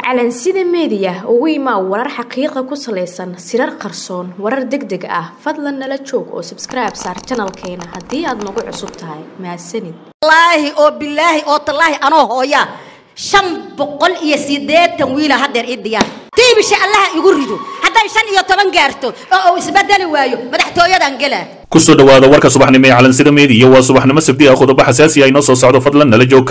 calansida meediya ugu imaa warar xaqiiqa ku salaysan sirar qarsoon warar deg deg ah fadlan nala joog oo sabskribe saar janalkeena haddii aad nagu cusub tahay mahadsanid wallaahi oo bilaahi oo tallaahi anoo hooya shan boqol iyo siddeetan wiila haddeer ii diyaar tiibisha allaha igu rido hadday shan iyo toban gaarto oo uu isbedeli waayo madaxtooyadan gelaa kusoo dhawaada warka subaxnimo ee calansida meediya waa subaxnimo sabti ah qodobo xasaasi ah inoo soo socdo fadlan nala joog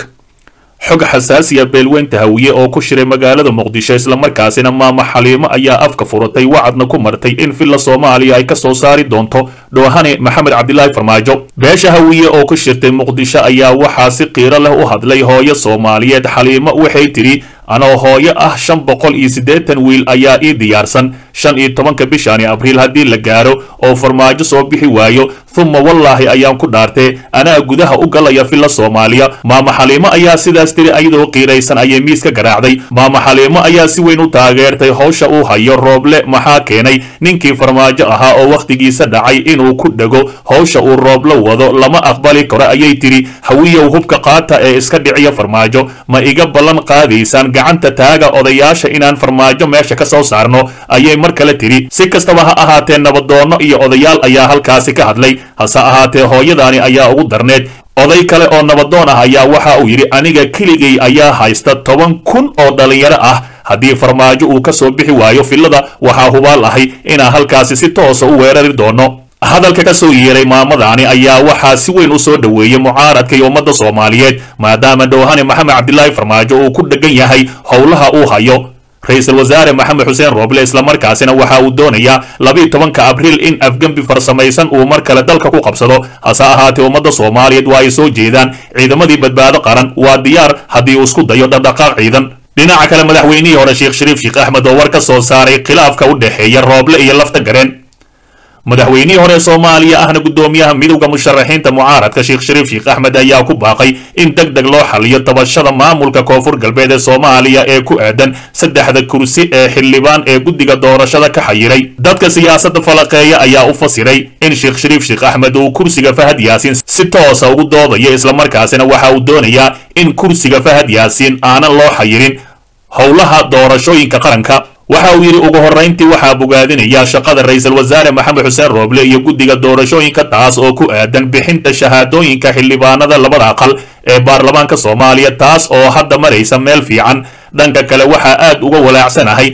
xog xasaasiya beelweynta hawiye oo ku shiray magaalada muqdisho islamarkaasina maama xaliimo ayaa afka furatay wacadna ku martay in villa soomaaliya ay ka soo saari doonto dhoohane maxamed cabdilaahi farmaajo beesha hawiye oo ku shirtay muqdisho ayaa waxaa si qiiro leh u hadlay hooyo soomaaliyeed xaliimo waxay tidhi anoo hooyo ah shan boqol iyo siddeetan wiil ayaa ii diyaarsan shan iyo tobanka bishani abriil haddii la gaaro oo farmaajo soo bixi waayo humma wallaahi ayaan ku dhaartee anaa gudaha u galaya villa soomaaliya maama xaliimo ayaa sidaas tiri ayadoo qiiraysan ayay miis ka garaacday maama xaliimo ayaa si weyn u taageertay howsha uu hayo rooble maxaa keenay ninkii farmaajo ahaa oo wakhtigiisa dhacay inuu ku dhego howsha uu rooblo wado lama aqbali karo ayay tidhi hawiyow hubka qaata ee iska dhiciya farmaajo ma iga ballan qaadaysaan gacanta taaga odayaasha inaan farmaajo meesha ka soo saarno ayay mar kale tidhi si kastaba ha ahaatee nabadoonno iyo odayaal ayaa halkaasi ka hadlay hase ahaatee hooyadaani ayaa ugu darneed oday kale oo nabadoon ah ayaa waxa uu yidhi aniga keligay ayaa haysta toban kun oo dhallinyaro ah haddii farmaajo uu ka soo bixi waayo villada waxaa hubaal ahay inaan halkaasi si toosa u weerari doono hadalka ka soo yeeray maamadaani ayaa waxaa si weyn u soo dhoweeyey mucaaradka iyo ummadda soomaaliyeed maadaama dhowhane maxamed cabdilaahi farmaajo uu ku dhegan yahay howlaha uu hayo ra-iisul wasaare maxamed xuseen rooble islamarkaasina waxa uu doonayaa labiiyo tobanka abriil in afgembi farsamaysan uu mar kale dalka ku qabsado hase ahaatee ummadda soomaaliyeed waa ay soo jeedaan ciidamadii badbaado qaran waa diyaar haddii uu isku dayo dhaqdhaqaaq ciidan dhinaca kale madaxweynihii hore sheekh shariif sheekh axmed oo war ka soo saaray khilaafka u dhexeeya rooble iyo lafta gareen madaxweynihii hore soomaaliya ahna guddoomiyaha midowda musharaxiinta mucaaradka sheekh shariif sheekh axmed ayaa ku baaqay in deg deg loo xaliyo tabashada maamulka koonfur galbeed ee soomaaliya ee ku aadan saddexda kursi ee xildhibaan ee guddiga doorashada ka xayiray dadka siyaasadda falaqeeya ayaa u fasiray in sheekh shariif sheekh axmed uu kursiga fahad yaasiin si toosa ugu doodayo islamarkaasina waxa uu doonayaa in kursiga fahad yaasiin aanan loo xayirin howlaha doorashooyinka qaranka waxa uu yidhi ugu horrayntii waxaa bogaadinaya shaqada ra-iisul wasaare maxamed xuseen rooble iyo guddiga doorashooyinka taas oo ku aadan bixinta shahaadooyinka xildhibaanada labada aqal ee baarlamaanka soomaaliya taas oo hadda maraysa meel fiican dhanka kale waxaa aad uga walaacsanahay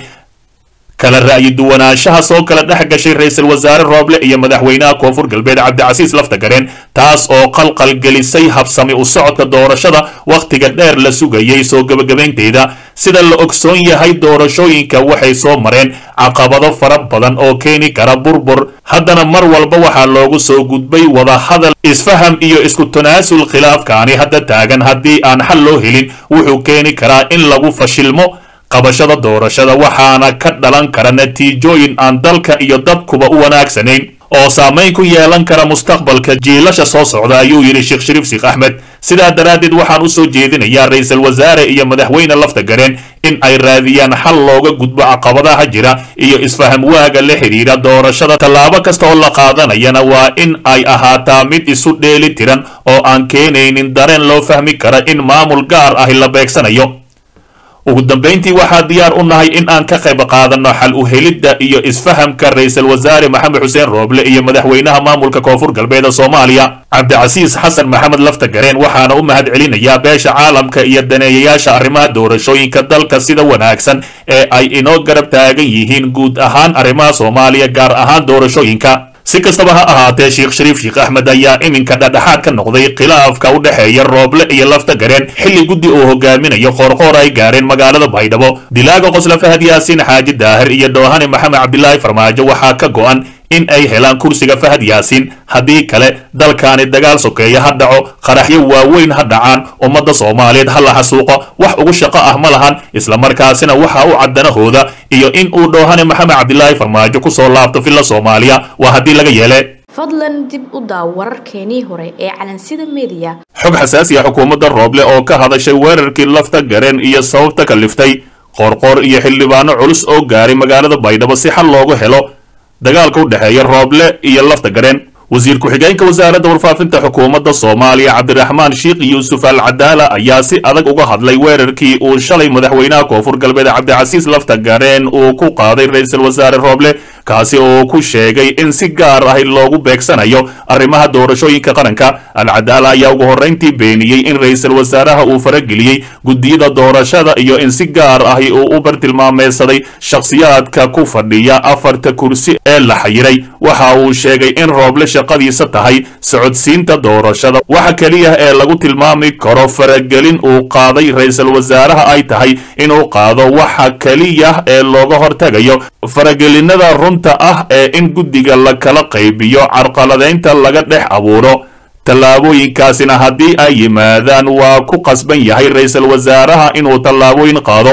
kala ra'yi duwanaanshaha soo kala dhex gashay ra-iisul wasaare rooble iyo madaxweynaha koonfur galbeed cabdicasiis laftagareen taas oo qalqal gelisay habsami u socodka doorashada wakhtiga dheer la sugayay soo gebagabaynteeda sida la ogsoon yahay doorashooyinka waxay soo mareen caqabado fara badan oo keeni kara burbur haddana mar walba waxaa loogu soo gudbay wadahadal isfaham iyo isku tanaasul khilaafkaani hadda taagan haddii aan xal loo helin wuxuu keeni karaa in lagu fashilmo qabashada doorashada waxaana ka dhalan kara natiijooyin aan dalka iyo dadkuba u wanaagsanayn oo saamayn ku yeelan kara mustaqbalka jiilasha soo socda ayuu yidhi sheekh shariif sheekh axmed sidaa daraaddeed waxaan u soo jeedinayaa ra-iisul wasaare iyo madaxweyne lafta gareen in ay raadiyaan xal looga gudbo caqabadaha jira iyo isfaham waaga la xidhiidha doorashada tallaabo kasta oo la qaadanayana waa in ay ahaataa mid isu dheeli tiran oo aan keenaynin dareen loo fahmi kara in maamul gaar ahi la beegsanayo ugu dambayntii waxaa diyaar u nahay in aan ka qayb qaadanno xal u helidda iyo isfahamka ra-iisul wasaare maxamed xuseen rooble iyo madaxweynaha maamulka koonfur galbeed soomaaliya cabdicasiis xasan maxamed lafta gareen waxaana u mahad celinayaa beesha caalamka iyo daneeyayaasha arrimaha doorashooyinka dalka sida wanaagsan ee ay inoo garab taagan yihiin guud ahaan arrimaha soomaaliya gaar ahaan doorashooyinka si kastaba ha ahaatee sheekh shariif sheekh axmed ayaa iminka dhadhexaad ka noqday khilaafka u dhexeeya rooble iyo lafta gareen xilli guddi uu hogaaminayo qoorqoor ay gaareen magaalada baydhabo dilaaga qosla fahad yaasiin xaaji daahir iyo dhoohane maxamed cabdilaahi farmaajo waxaa ka go'an in ay helaan kursiga fahad yaasiin haddii kale dalkaani dagaal sokeeya ha dhaco qaraxyo waaweyn ha dhacaan ummadda soomaaliyeed ha la xasuuqo wax ugu shaqo ah ma lahan islamarkaasina waxa u caddanahooda iyo in uu dhoohane maxamed cabdilaahi farmaajo ku soo laabto villa soomaaliya waa haddii laga yeele fadlan dib u daaw wararkeenii hore ee calansida meediya xog xasaasi ah xukuumadda rooble oo ka hadashay weerarkii lafta gareen iyo sababta kaliftay qoorqoor iyo xildhibaano culus oo gaaray magaalada baydhabo si xal loogu helo dagaalka u dhexeeya rooble iyo lafta gareen wasiir ku-xigeenka wasaaradda warfaafinta xukuumadda soomaaliya cabdiraxmaan sheikh yuusuf al cadaala ayaa si adag uga hadlay weerarkii uu shalay madaxweynaha koonfur galbeed cabdicasiis lafta gareen uu ku qaaday ra-iisul wasaare rooble kaasi oo ku sheegay in si gaar ahi loogu beegsanayo arrimaha doorashooyinka qaranka alcadaala ayaa ugu horrayntii beeniyey in ra-iisul wasaaraha uu farageliyey guddiyada doorashada iyo in si gaar ahi uu u bartilmaameysaday shakhsiyaadka ku fadhiya afarta kursi ee la xayiray waxa uu sheegay in rooble shaqadiisa tahay socodsiinta doorashada waxa keliya ee lagu tilmaami karo faragelin uu qaaday ra-iisul wasaaraha ay tahay inuu qaado waxa keliya ee looga hortagayo faragelinada runta ah ee in guddiga la kala qaybiyo carqaladaynta laga dhex abuuro tallaabooyinkaasina haddii ay yimaadaan waa ku qasban yahay ra-iisul wasaaraha inuu tallaabooyin qaado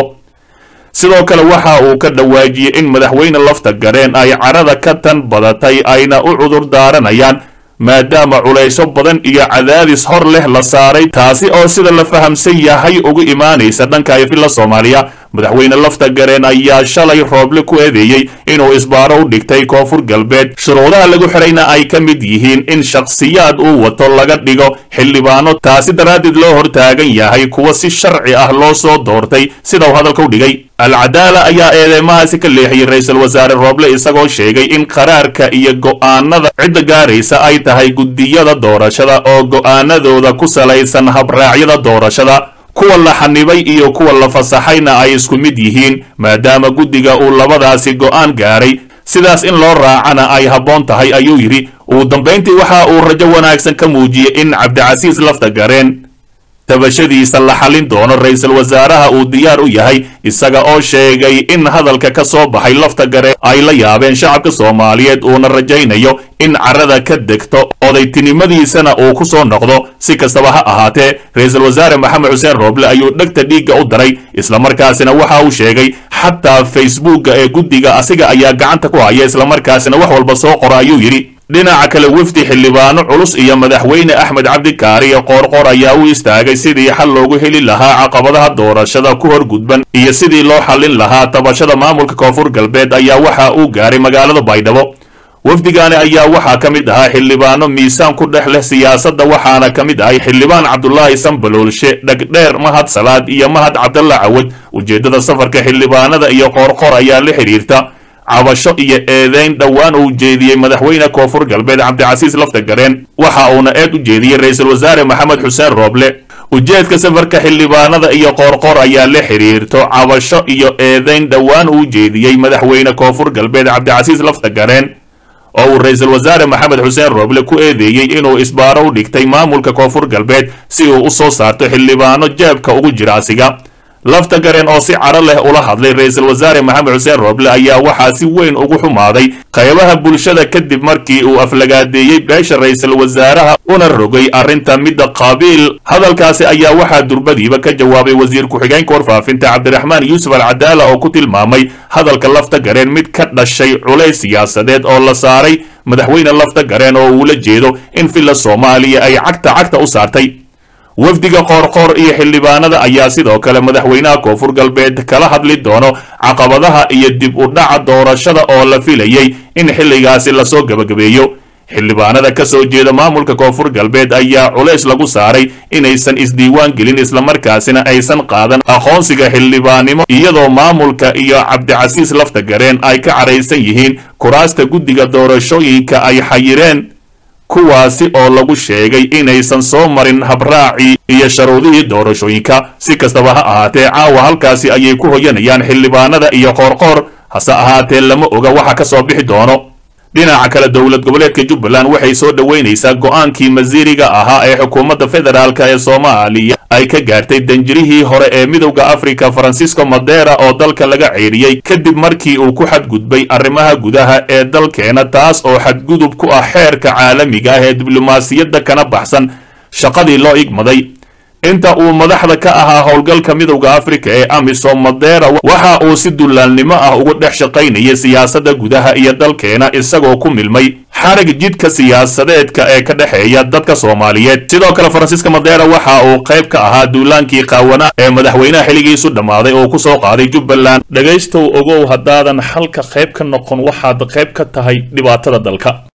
sidoo kale waxa uu ka dhawaajiyey in madaxweyne lafta gareen ay carada ka tan badatay ayna u cudur daaranayaan maadaama culaysyo badan iyo cadaadis hor leh la saaray taasi oo sida la fahamsan yahay ugu imaanaysa dhanka ifila soomaaliya madaxweyne lafta gareen ayaa shalay rooble ku eedeeyey inuu isbaaro u dhigtay koonfur galbeed shuruudaha lagu xidhayna ay ka mid yihiin in shakhsiyaad uu wato laga dhigo xildhibaano taasi daraaddeed loo hortaagan yahay kuwa si sharci ah loo soo doortay sida uu hadalka u dhigay alcadaala ayaa eedeymahaasi ka leexiyey ra-iisul wasaare rooble isagoo sheegay in qaraarka iyo go'aanada cidda gaaraysa ay tahay guddiyada doorashada oo go'aanadooda ku salaysan habraacyada doorashada kuwa la xanibay iyo kuwa la fasaxayna ay isku mid yihiin maadaama guddiga uu labadaasi go'aan gaaray sidaas in loo raacana ay habboon tahay ayuu yidhi ugu dambayntii waxa uu rajo wanaagsan ka muujiyey in cabdicasiis lafta gareen tabashadiisa la xallin doono ra-iisul wasaaraha uu diyaar u yahay isaga oo sheegay in hadalka ka soo baxay lafta gare ay la yaabeen shacabka soomaaliyeed uuna rajaynayo in carada ka degto odaytinimadiisana uu ku soo noqdo si kastaba ha ahaatee ra-iisul wasaare maxamed xuseen rooble ayuu dhegta dhiigga u daray islamarkaasina waxa uu sheegay xataa facebookga ee guddiga asiga ayaa gacanta ku haya islamarkaasina wax walba soo qora ayuu yidhi dhinaca kale wefdi xildhibaano culus iyo madaxweyne axmed cabdikaariyo qoorqoor ayaa u istaagay sidii xal loogu heli lahaa caqabadaha doorashada ku horgudban iyo sidii loo xallin lahaa tabashada maamulka koonfur galbeed ayaa waxa uu gaaray magaalada baydhabo wafdigaani ayaa waxaa ka mid ahaa xildhibaano miisaan ku dhex leh siyaasadda waxaana ka mid ahay xildhibaan cabdulaahi sambaloolshe dhegdheer mahad salaad iyo mahad cabdalla cawad ujeeddada safarka xildhibaanada iyo qoorqoor ayaa la xidhiirta cabasho iyo eedeyn dhowaan uu jeediyey madaxweyne koonfur galbeed cabdicasiis lafta gareen waxa uuna eed u jeediyey ra-iisul wasaare maxamed xuseen rooble ujeedka safarka xildhibaanada iyo qoorqoor ayaa la xidhiirto cabasho iyo eedeyn dhowaan uu jeediyey madaxweyne koonfur galbeed cabdicasiis lafta gareen oo uu ra-iisul wasaare maxamed xuseen rooble ku eedeeyey inuu isbaaro u dhigtay maamulka koonfur galbeed si uu u soo saarto xildhibaano jeebka ugu jira asiga lafta gareen oo si caro leh ula hadlay ra-iisul wasaare maxamed xuseen rooble ayaa waxaa si weyn ugu xumaaday qaybaha bulshada kadib markii uu aflagaadeeyey beesha ra-iisul wasaaraha una rogay arrinta midda qaabiil hadalkaasi ayaa waxaa durbadiiba ka jawaabay wasiir ku-xigeenka warfaafinta cabdiraxmaan yuusuf alcadaala oo ku tilmaamay hadalka lafta gareen mid ka dhashay culays siyaasadeed oo la saaray madaxweyne lafta gareen oo uula jeedo in villa soomaaliya ay cagta cagta u saartay wafdiga qoorqoor iyo xildhibaanada ayaa sidoo kale madaxweynaha koonfur galbeed kala hadli doono caqabadaha iyo dib u dhaca doorashada oo la filayey in xilligaasi lasoo gebagabeeyo xildhibaanada ka soo jeeda maamulka koonfur galbeed ayaa culays lagu saaray inaysan isdiiwaan gelin islamarkaasina aysan qaadan aqoonsiga xildhibaannimo iyadoo maamulka iyo cabdicasiis lafta gareen ay ka caraysan yihiin kuraasta guddiga doorashooyinka ay xayireen kuwaasi oo lagu sheegay inaysan soo marin habraacii iyo sharuudihii doorashooyinka si kastaba ha ahaatee caawa halkaasi ayay ku hoyanayaan xildhibaanada iyo qoorqoor hase ahaatee lama oga waxa ka soo bixi doono dhinaca kale dowlad goboleedka jubbaland waxay soo dhoweynaysaa go'aankii masiiriga ahaa ee xukuumadda federaalk ee soomaaliya ay ka gaartay danjirihii hore ee midowda afrika francisco madera oo dalka laga ceeriyey kadib markii uu ku xadgudbay arrimaha gudaha ee dalkeena taas oo xadgudub ku ah xeerka caalamiga ah ee diblomaasiyadda kana baxsan shaqadii loo igmaday inta uu madaxda ka ahaa howlgalka midowda afrika ee amisom madera waxa uu si dullaalnimo ah ugu dhex shaqaynayay siyaasadda gudaha iyo dalkeena isagoo ku milmay xarig jidka siyaasadeedka ee ka dhexeeya dadka soomaaliyeed sidoo kale faransiiska madera waxa uu qayb ka ahaa duulaankii qaawana ee madaxweynaha xilligiisu dhammaaday oo ku soo qaaday jubbaland dhegaystow ogow haddaadan xalka qayb ka noqon waxaad qayb ka tahay dhibaatada dalka